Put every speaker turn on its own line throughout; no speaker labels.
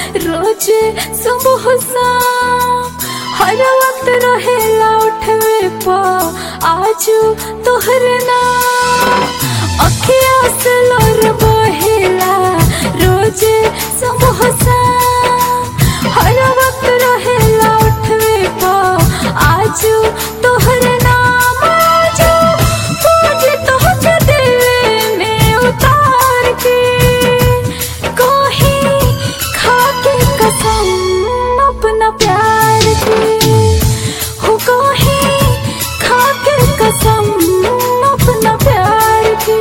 रोज सुबह शाम हर वक्त रहेला उठवे पा आजू तोहर नाम अखिया से लोर बहेला रोज सुबह शाम हर वक्त रहेला उठवे पा आजू तोहर नाम आजू पूज तोहके दिल में उतार के कोही खाके कसम अपना प्यार की हो कोही खाके कसम अपना प्यार की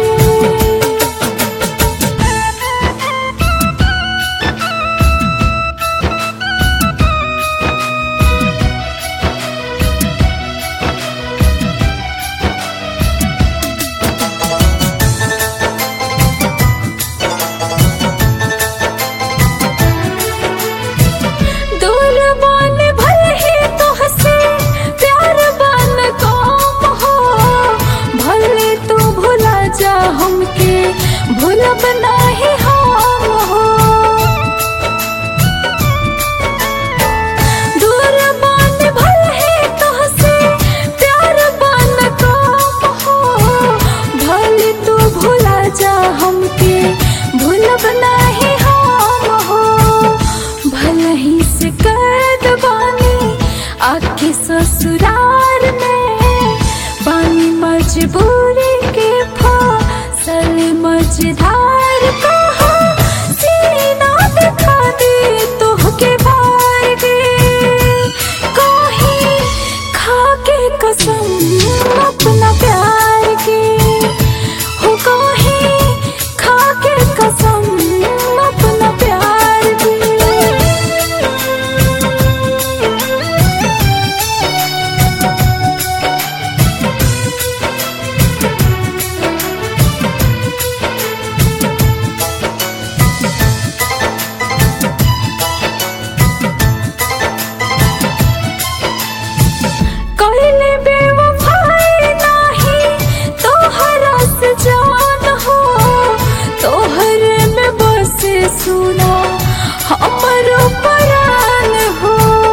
दूर बन भले ही तोहसे प्यार बन कम हो भले तू भुला जा हमके भूलब नाही हम हो दूर बन भले ही तोहसे प्यार बन कम हो भले तू भुला जा हमके भूलब नाही हम हो भले ही से कैद बानी आके ससुराल में बानी मजबूरी के फसल मझधार कहा सीना दिखा दे तोहके भार दे कोही खाके कसम अपना प्यार की हो कोही खाके कसम अपना प्यार की कइले बेवफाई नाही तोहरा से जान हो तोहर में बसे सुना हमर परान हो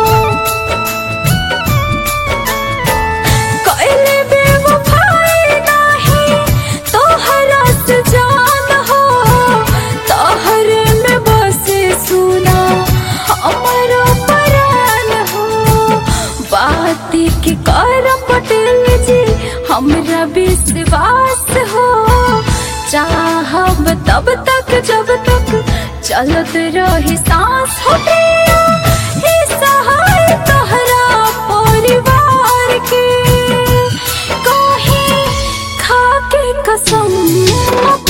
कइले बेवफाई नाही तोहरा से जान हो तोहर में बसे सुना हमर परान हो बात के कर पटेल जी हमरा विश्वास हो चाहब तब तक जब तक चलत रही सांस हो प्रिया, हे सहाय तोहरा परिवार के कहीं खाके कसम